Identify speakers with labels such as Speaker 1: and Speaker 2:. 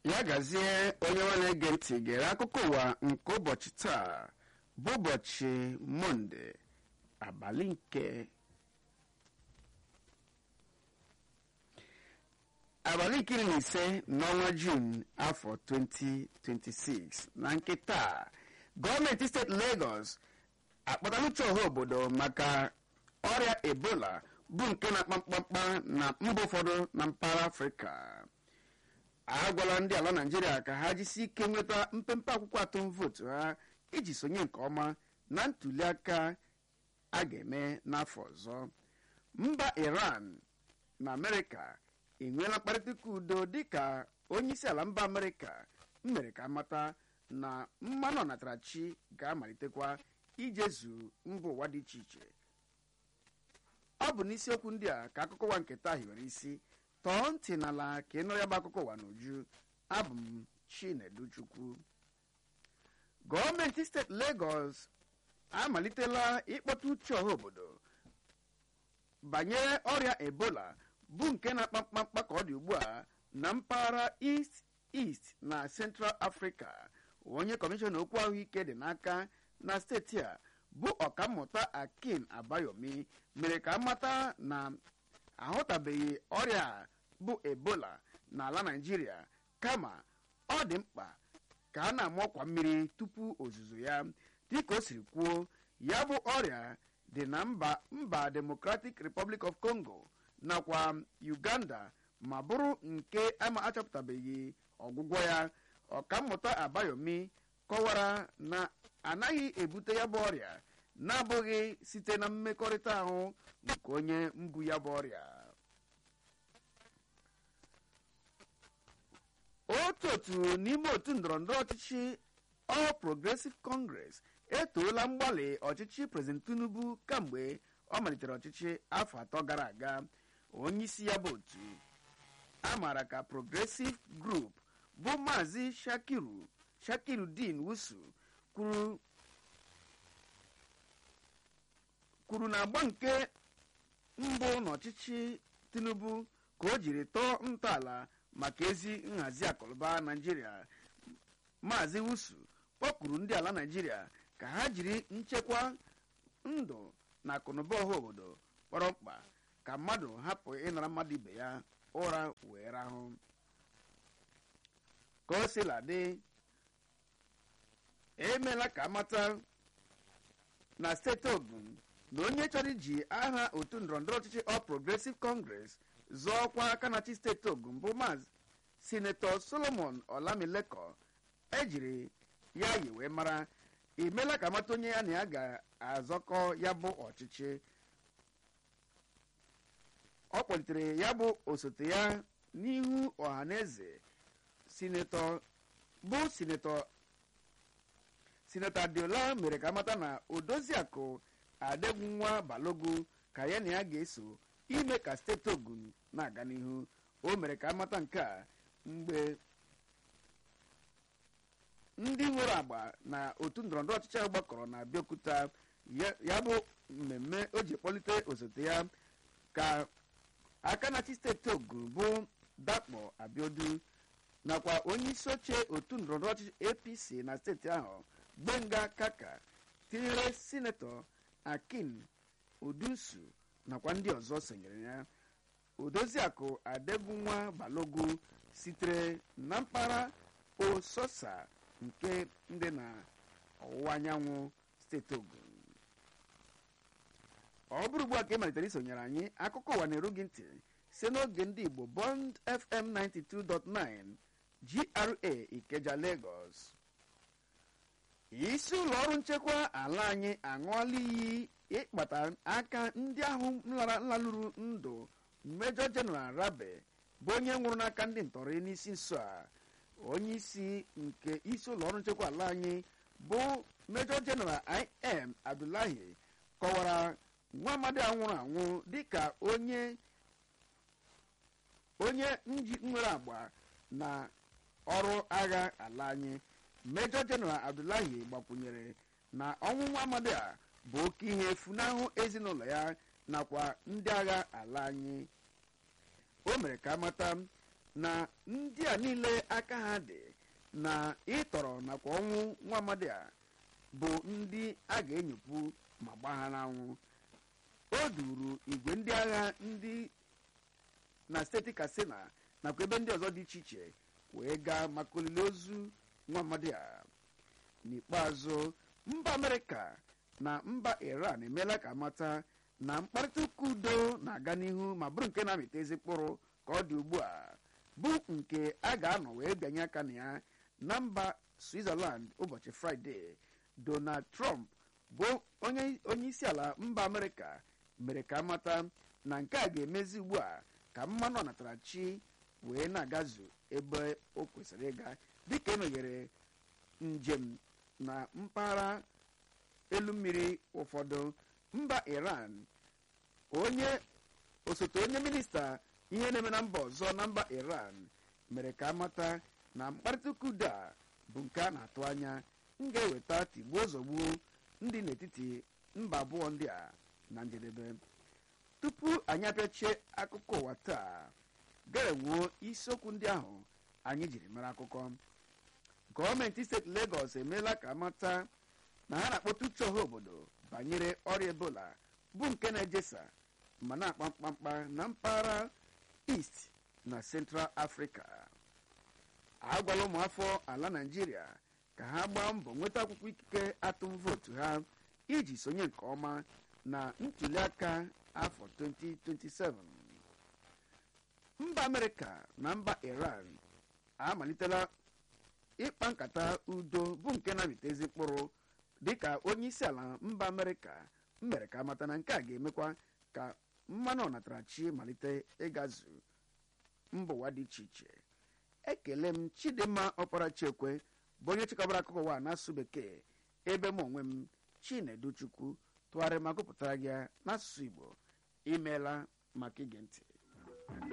Speaker 1: ya gazie onye nwe na-ege ntị gere akụkọ ụwa nke ụbọchị taa bụ ụbọchị mọnde abalị nke abalị nke iri na ise n'ọnwa jun afọ 2026 na nke taa gọọmenti steeti Lagos akpọtala uche ọha obodo maka ọrịa ebola bụ nke na-akpa mkpamkpa na mba ụfọdụ na mpaghara afrịka agwala ndị ala naijiria ka ha jisi ike nweta mpempe akwụkwọ atụm vootu ha iji sonye nke ọma na ntuli aka a ga-eme n'afọ ọzọ mba iran na amerịka enweela mkparịta ụka udo dịka onye isi ala mba amerịka mere ka mata na mmanụ ọnatarachi ga-amalitekwa ijezu mba ụwa dị iche iche ọ bụ n'isiokwu ndị a ka akụkọ ụwa nke taa hiwere isi tọọ ntị n'ala ka ị nụrụ ya bụ akụkọ ụwa n'uju abụ m chineduchukwu gọọmenti steeti Lagos amalitela ịkpọta uche ọha obodo banyere ọrịa ebola bụ nke na-akpa mkpamkpa ka ọ dị ugbu a na mpaghara east east na central africa onye kọmishọna okwu ahụike dị n'aka na steeti a bụ ọkammụta akin abayomi mere ka amata na ahụtabeghị ọrịa bụ ebola n'ala naijiria kama ọ dị mkpa ka a na-ama ọkwa mmiri tupu ozuzo ya dịka o siri kwuo ya bụ ọrịa dị na mba mba democratic republic of congo nakwa uganda ma bụrụ nke ama achọpụtabeghị ọgwụgwọ ya ọkammụta abayomi kọwara na anaghị ebute ya bụ ọrịa na-abụghị site na mmekọrịta ahụ nke onye mbu ya bụ ọrịa otu otu n'ime otu ndọrọndọrọ ọchịchị All Progressive Congress etoola mgbalị ọchịchị President Tinubu kamgbe ọ malitere ọchịchị afọ atọ gara aga onye isi ya bụ otu a maara ka Progressive Group bụ Maazị Shakiru Shakirudin Wusu kwuru kwuru na agba nke mbụ n'ọchịchị Tinubu ka o jiri tọọ ntọala maka ezi nhazi akụnụba Naijiria Maazị Wusu kpọkuru ndị ala Naijiria ka ha jiri nchekwa ndụ na akụnụba ọha obodo kpọrọ mkpa ka mmadụ hapụ ịnara mmadụ ibe ya ụra wee rahụ ka o sila dị emeela ka amata na steeti Ogun na onye chọrọ iji aha otu ndọrọndọrọ ọchịchị All Progressive Congress zọọ ọkwa aka na-achị steeti Ogun bụ maazị sinetọ Solomon Olamileko ejiri ya yi wee mara imeela ka amata onye ya na ya ga-azọkọ ya bụ ọchịchị ọ kpọlitere ya bụ osote ya n'ihu ọhaneze sinetọ bụ sinetọ sinetọ Adiola mere ka amata na odoziakụ Adegunwa Balogu ka ya na ya ga-eso ime ka steeti Ogun na-aga n'ihu o mere ka amata nke a mgbe ndị nwere agba na otu ndọrọndọrọ ọchịchị ahụ gbakọrọ na Abịaokuta ya bụ mmemme o ji kpọlite osote ya ka aka na-achị steeti Ogun bụ Dakpo Abiodu nakwa onye isi oche otu ndọrọndọrọ ọchịchị APC na steeti ahụ Gbenga Kaka tinyere sinetọ Akin Odusu nakwa ndị ọzọ sonyere ya odoziakụ Adegunwa Balogu sitere na mpaghara Ososa nke ndị na ọwụwa anyanwụ steeti Ogun ọ bụrụ ugbu a ka ị malitere isonyere anyị akụkọ ụwa na-eru gị ntị site n'oge ndị Igbo Bond FM 92.9 GRA Ikeja Lagos isi ụlọ ọrụ nchekwa ala anyị aṅụọla iyi ịkpata aka ndị ahụ nlalụrụ ndụ Major General Rabe bụ onye nwụrụ n'aka ndị ntọrọ n'isi nso a onye isi nke isi ụlọ ọrụ nchekwa ala anyị bụ Major General IM Abdullahi kọwara nwa amadi a nwụrụ anwụ dịka onye onye nji nwere agba na ọrụ agha ala anyị Major General Abdullahi gbakwunyere na ọnwụ nwa amadi a bụ oke ihe efunahụ ezinụlọ ya nakwa ndị agha ala anyị o mere ka amata na ndị a niile aka ha dị na ịtọrọ nakwa ọnwụ nwa amadi a bụ ndị a ga-enyopụ ma gbaa ha n'anwụ o duru igwe ndị agha ndị na steeti katsina nakwa ebe ndị ọzọ dị iche iche wee gaa maka olili ozu nwa amadi a n'ikpeazụ mba amerịka na mba iran emeela ka mata na mkparịta ụka udo na-aga n'ihu ma bụrụ nke na-amịta ezi mkpụrụ ka ọ dị ugbu a bụ nke a ga-anọ wee bịanye aka na ya na mba switzerland ụbọchị fraịde donald trump bụ onye isi ala mba amerịka mere ka amata na nke a ga-emezi ugbu a ka mmanụ ọnatarachi wee na-agazu ebe o kwesịrị ịga dịka emeghere njem na mpaghara elu mmiri ụfọdụ mba iran onye osote onye minista ihe na-eme na mba ọzọ na mba iran mere ka amata na mkparịta ụka udo a bụ nke a na-atụ anya m ga-eweta tigbuo zọgbuo ndị n'etiti mba abụọ ndị a na njedebe tupu anyị apịachie akụkọ ụwa taa ga-enwuo isiokwu ndị ahụ anyị jiri mara akụkọ gọọmenti steeti Lagos emeela ka amata na ha na-akpọta uche ọha obodo banyere ọrịa ebola bụ nke na-ejesa ma na-akpa mkpamkpa na mpaghara East na Central Africa agwala ụmụafọ ala Naịjirịa ka ha gbaa mbọ nweta akwụkwọ ikike atụm vootu ha iji sonye nke ọma na ntuliaka afọ 2027 mba Amerịka na mba Iran amalitela ịkpa nkata udo bụ nke na-amịta ezi mkpụrụ dịka onye isi ala mba Amerịka mere ka amata na nke a ga-emekwa ka mmanụ ọnatarachi malite ịgazu mba ụwa dị iche iche ekele m Chidimma Ọparachekwe bụ onye chịkọbara akụkọ ụwa n'asụsụ bekee ebe m onwe m Chinedu Chukwu tụgharịa ma gụpụtara gị n'asụsụ Igbo imeela maka ige ntị